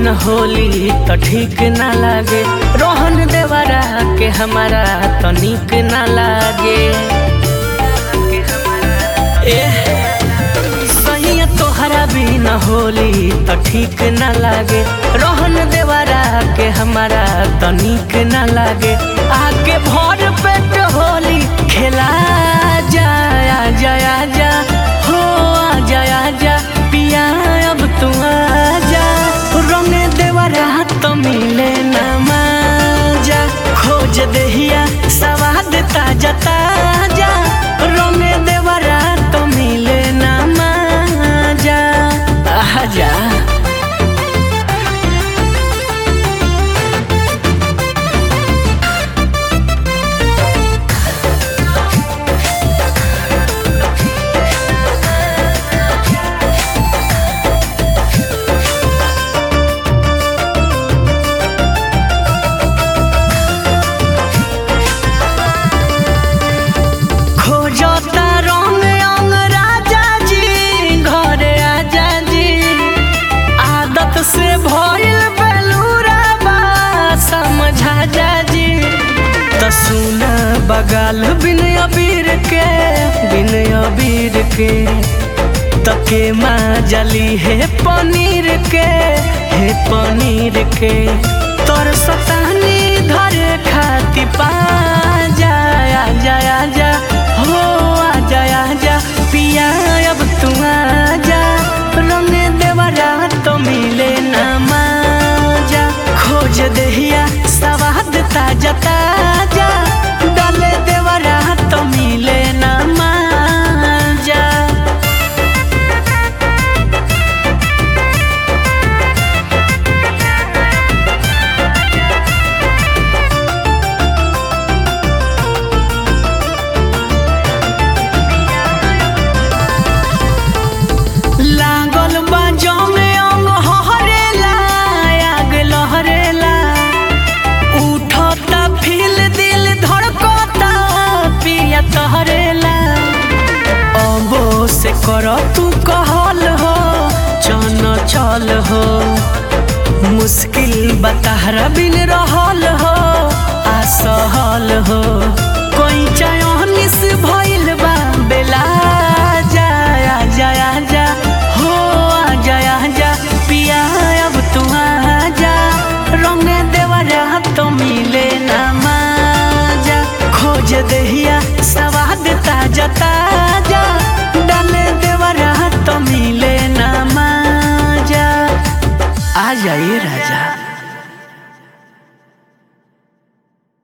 होली तो ठीक ना लागे रोहन देवरा के हमारा तो निक ना लागे ए सही तोहरा बिना होली तो ठीक ना लागे रोहन देवरा के हमारा तो निक ना लागे आगे भर पेट होली खेला जाया जाया जा हो आ जाया जा पिया अब तू आ जा रंग देवरा तो मिले ना माजा खोज देहिया सवाद ताजा ताजा रंग देवरा तो मिले ना माजा आजा खोजता रंग अंग राजा जी घरे आजा जी आदत से भइल बेलूरा बा समझा जा जी त सुन बगाल बिन अबीर के बिन अबीर के तके माँ जली है पनीर के है पनीर के तोर सतानी धरे खाती पा जाया जाया जा हो आ जाया जा पिया अब तू आ जा रंग देवरा तो मिले ना माजा खोज देहिया सवाद ताजा ताजा डाले देवरा तो मिले ना माजा लागल बाजो में अंग हरेला आग लहरेला उठता फील दिल धड़कता पिया तहरेला अबो से कर तू कहल हो चन चल हो मुश्किल बताहरा बिन रहल हो असहल हो कोई चयनिस भइल बा बेला जाया जाया जा हो आ जाया जा पिया अब तू आ जा रंग देवरा तो मिले ना माजा खोज देहिया सवाद ताजा ताजा